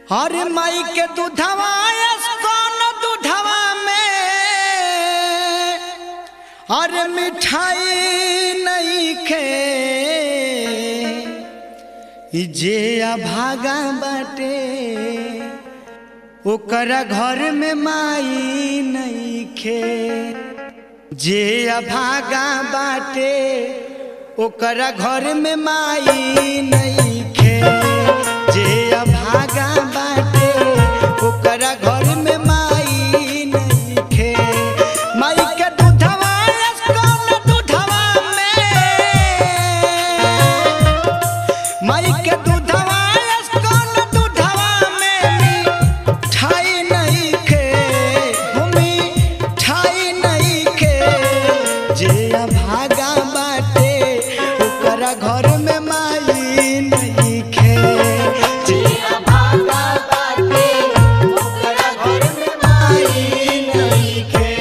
हर माई के दूधवा कौन दूधवा में हर मिठाई नहीं खे ई जे अभागा बाटे ओकरा घर में माई नहीं खे जे अभागा बाटे ओकरा घर में माई नहीं खे जे अभागा बाटे ओकरा घर में माई नहीं खे माई के दूधवा कौन दूधवा में माई के दूधवा कौन दूधवा में मिठाई नहीं खे भूमि ठाई नहीं खे जे अभागा बाटे ओकरा घर में माई नहीं खे जे अभागा बाटे ओकरा घर में माई नहीं खे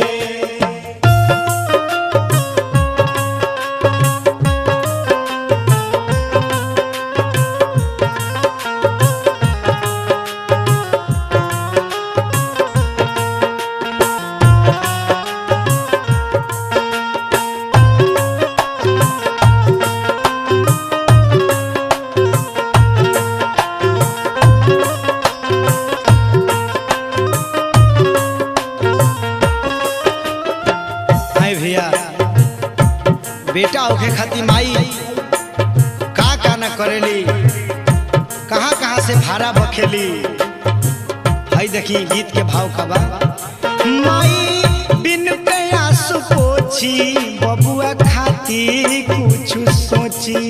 हाय भैया बेटा होके खातिर माई का का न करेली कहाँ कहाँ से भाड़ा बखेली हाय देखी गीत के भाव का बा माई बिन कयास पोछी बबुआ खातिर कुछ सोची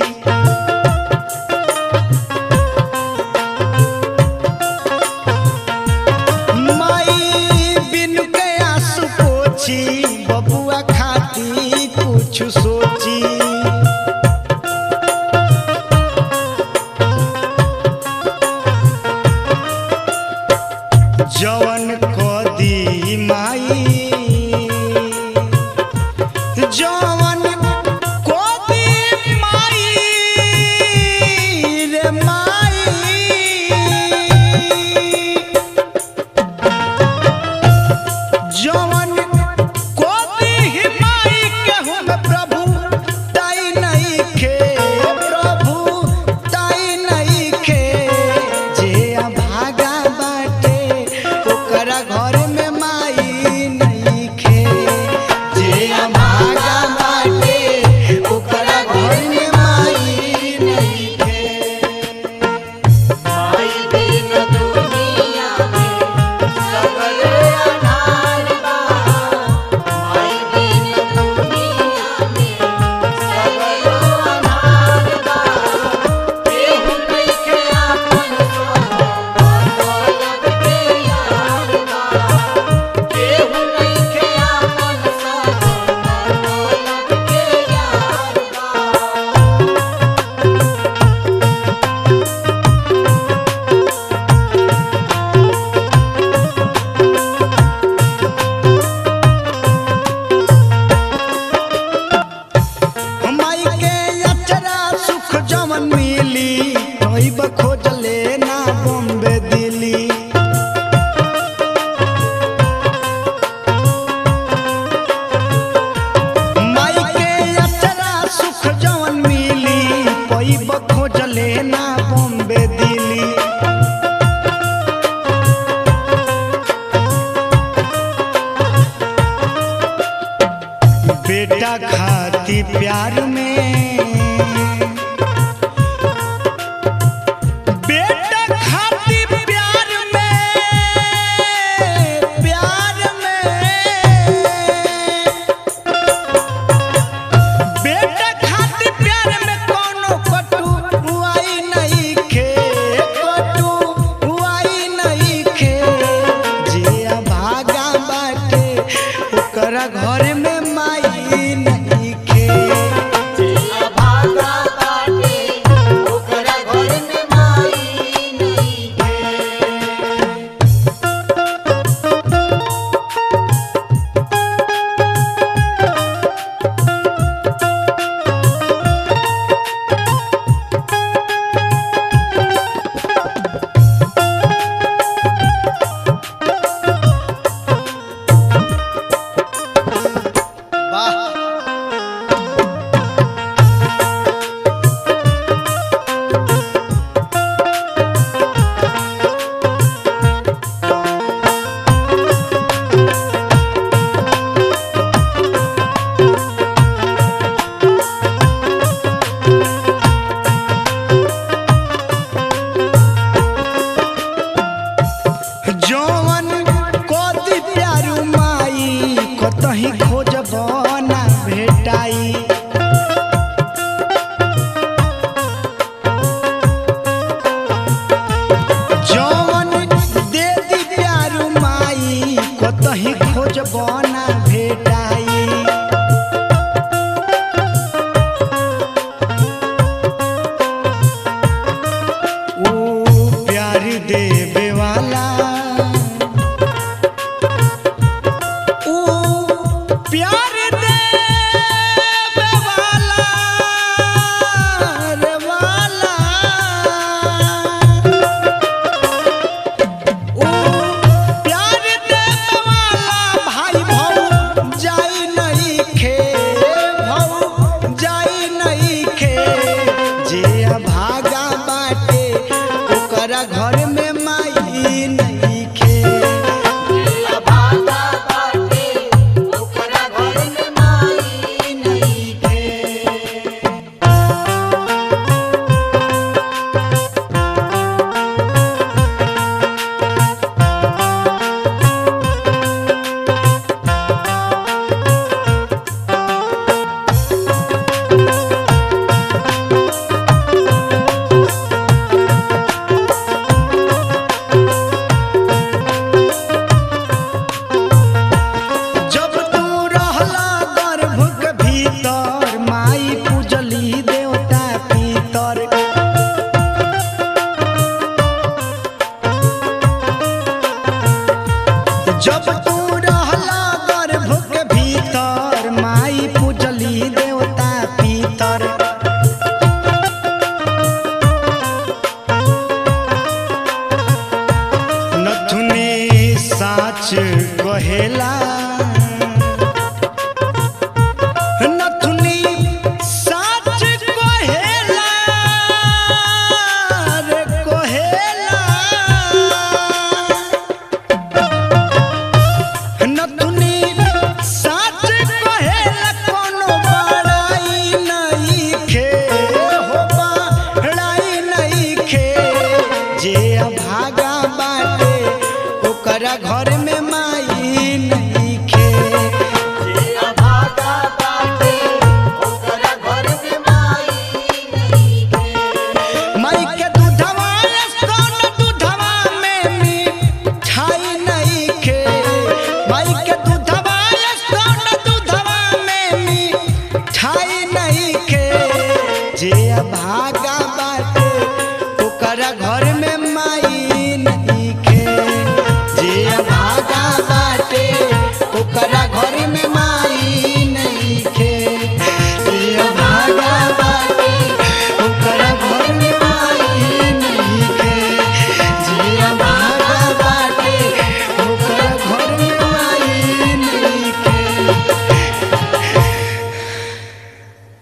माई बिन कयास पोछी बबुआ खाती कुछ सोची जवन कदी माई जवन कदी माई खोजबना भेटाई ओ प्यार देवे वाला ओ प्यार देवे वाला रे वाला ओ प्यार देवे वाला भाई भौ जाई नहीं खे भौ जाई नहीं खे जे भागा बाटे ओकरा घर में माई नहीं खे भागा बाटे ओकरा घर में माई नहीं खे जब तू रहला गर्भ के भीतर माई पूजली देवता पितर जब तू रहला गर्भ के भीतर माई पूजली देवता पितर नथुनी साच कहेला नथुनी साच कहेला रे कहेला नथुनी साच कहेला कोनो बड़ाई नहीं खे हो बड़ाई नहीं खे जे भागा बाटे ओकरा घर में माई नहीं खे जे भागा बाटे ओकरा घर में माई नहीं खे माई के दूधवा कौन दूधवा में मिठाई नहीं खे माई के दूधवा कौन दूधवा में मिठाई नहीं खे जे भागा